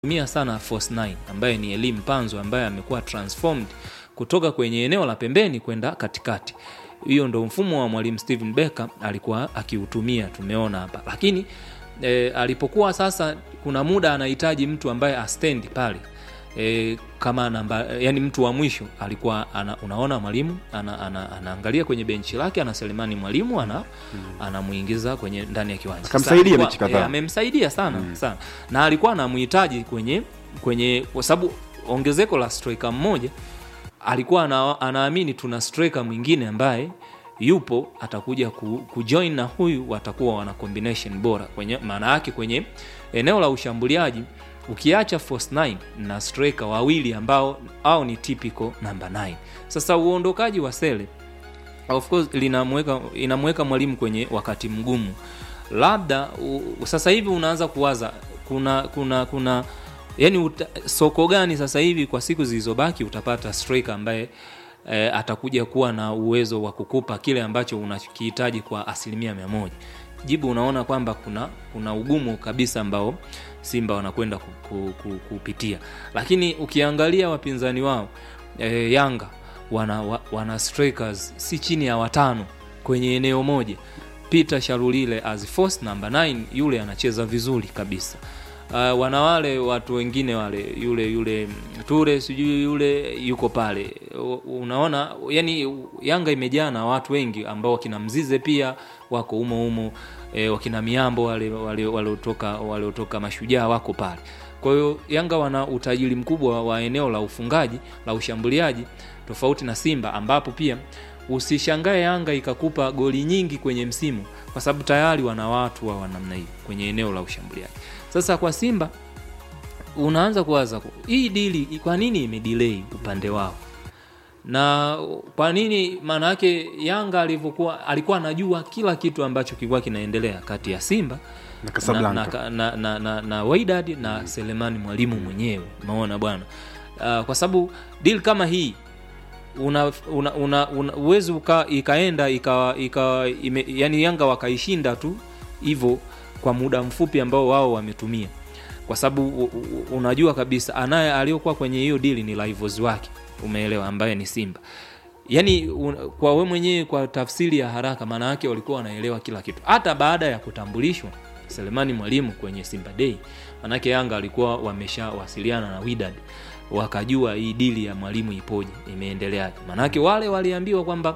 tumia sana Force 9 ambaye ni elimu panzo ambaye amekuwa transformed kutoka kwenye eneo la pembeni kwenda katikati. Hiyo ndo mfumo wa mwalimu Steven Becker alikuwa akiutumia, tumeona hapa. Lakini e, alipokuwa sasa, kuna muda anahitaji mtu ambaye astendi pale e, kama namba, yani mtu wa mwisho alikuwa ana, unaona mwalimu ana, ana, anaangalia kwenye benchi lake ana Selemani mwalimu ana anamuingiza kwenye ndani ya kiwanja. Sasa Akamsaidia alikuwa- mechi kadhaa. eh, amemsaidia sana sana, na alikuwa anamhitaji kwenye kwenye, kwa sababu ongezeko la striker mmoja alikuwa ana, anaamini tuna striker mwingine ambaye yupo atakuja ku, kujoin na huyu watakuwa wana combination bora kwenye maana yake kwenye eneo la ushambuliaji ukiacha force 9 na striker wawili ambao au ni typical number 9 sasa uondokaji wa sele of course linamweka inamweka mwalimu kwenye wakati mgumu labda u, sasa hivi unaanza kuwaza kuna kuna kuna yani uta, soko gani sasa hivi kwa siku zilizobaki utapata striker ambaye e, atakuja kuwa na uwezo wa kukupa kile ambacho unakihitaji kwa asilimia mia moja jibu unaona kwamba kuna kuna ugumu kabisa ambao simba wanakwenda ku, ku, ku, kupitia lakini ukiangalia wapinzani wao e, yanga wana, wa, wana strikers si chini ya watano kwenye eneo moja peter sharulile as force number 9 yule anacheza vizuri kabisa uh, wana wale watu wengine wale yule yule mm, ture sijui yule yuko pale U- unaona yani yanga imejaa na watu wengi ambao wakina mzize pia wako umo umo e, wakina miambo wale wale waliotoka waliotoka mashujaa wako pale kwa hiyo yanga wana utajiri mkubwa wa eneo la ufungaji la ushambuliaji tofauti na simba ambapo pia usishangae yanga ikakupa goli nyingi kwenye msimu kwa sababu tayari wana watu wa namna hii kwenye eneo la ushambuliaji sasa kwa simba unaanza kuwaza ku- hii dili kwa nini imedelay upande wao na kwa nini maana yake yanga alivyokuwa alikuwa anajua kila kitu ambacho kilikuwa kinaendelea kati ya simba Na na, Casablanca. na, na, na, na, na Wydad na Selemani mwalimu mwenyewe umeona bwana uh, kwa sababu deal kama hii una, una, una, una uwezi uka, ikaenda ikawa ika, ime, yani Yanga wakaishinda tu hivyo kwa muda mfupi ambao wao wametumia, kwa sababu u- u- unajua kabisa anaye aliyokuwa kwenye hiyo dili ni rivals wake, umeelewa, ambaye ni Simba. Yani un, kwa we mwenyewe kwa tafsiri ya haraka, maana yake walikuwa wanaelewa kila kitu, hata baada ya kutambulishwa Selemani Mwalimu kwenye Simba Day, manake Yanga walikuwa wameshawasiliana na Wydad wakajua hii dili ya mwalimu ipoje, imeendeleaje. Manake wale waliambiwa kwamba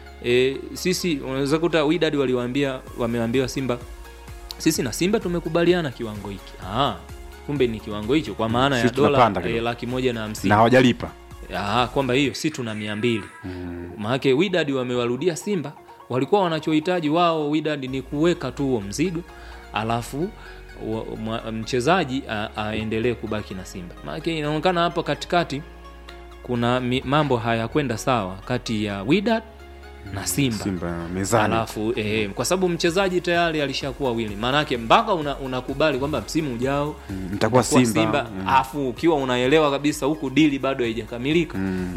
e, sisi unaweza kuta Wydad waliwaambia wameambiwa Simba sisi na Simba tumekubaliana kiwango hiki. Ah, kumbe ni kiwango hicho kwa maana ya Sisi dola tunapanda e, kidogo. laki moja na hamsini na hawajalipa Ah, kwamba hiyo si tuna mia mbili maanake Wydad wamewarudia Simba, walikuwa wanachohitaji wao Wydad ni kuweka tu huo mzigo, alafu wa- mwa- mchezaji a- aendelee kubaki na Simba. Maanake inaonekana hapo katikati kuna mi, mambo hayakwenda sawa kati ya Wydad na Simba, Simba mezani alafu eh, kwa sababu mchezaji tayari alishakuwa wili, maanake mpaka una- unakubali kwamba msimu ujao Mm, mtakuwa utakuwa Simba, mm. afu ukiwa unaelewa kabisa huku dili bado haijakamilika mm.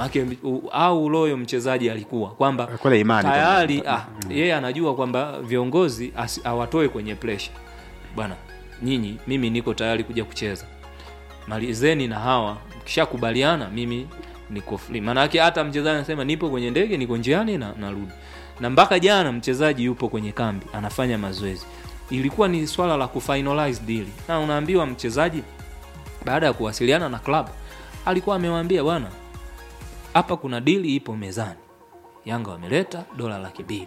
au loyo mchezaji alikuwa kwamba Alikuwa na imani tayari kwamba- ah, yeye anajua kwamba viongozi asi- awatoe kwenye pressure bwana nyinyi mimi niko tayari kuja kucheza malizeni na hawa mkishakubaliana mimi niko free maanake hata mchezaji anasema nipo kwenye ndege niko njiani na narudi na mpaka jana mchezaji yupo kwenye kambi anafanya mazoezi ilikuwa ni swala la kufinalize deal na unaambiwa mchezaji baada ya kuwasiliana na club alikuwa amewaambia bwana hapa kuna dili ipo mezani yanga wameleta dola laki mbili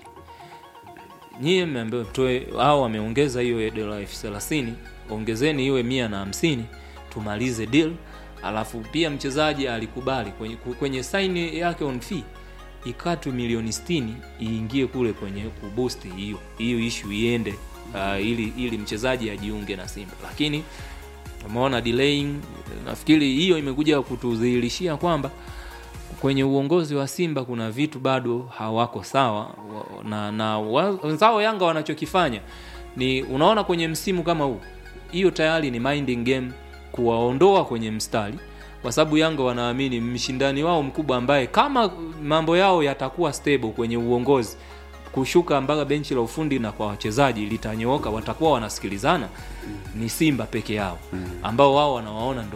nyie mmeambiwa mtoe au wameongeza hiyo dola elfu thelathini ongezeni iwe mia na hamsini tumalize deal alafu pia mchezaji alikubali kwenye, kwenye saini yake on fee ikatwe milioni 60 iingie kule kwenye kuboost hiyo hiyo ishu iende uh, ili, ili mchezaji ajiunge na simba lakini umeona delaying nafikiri hiyo imekuja kutudhihirishia kwamba kwenye uongozi wa Simba kuna vitu bado hawako sawa wa- na, na wa- wenzao Yanga wanachokifanya ni unaona kwenye msimu kama huu, hiyo tayari ni minding game kuwaondoa kwenye mstari, kwa sababu Yanga wanaamini mshindani wao mkubwa ambaye kama mambo yao yatakuwa stable kwenye uongozi kushuka mpaka benchi la ufundi na kwa wachezaji litanyooka watakuwa wanasikilizana ni simba peke yao ambao wao wanawaona ndo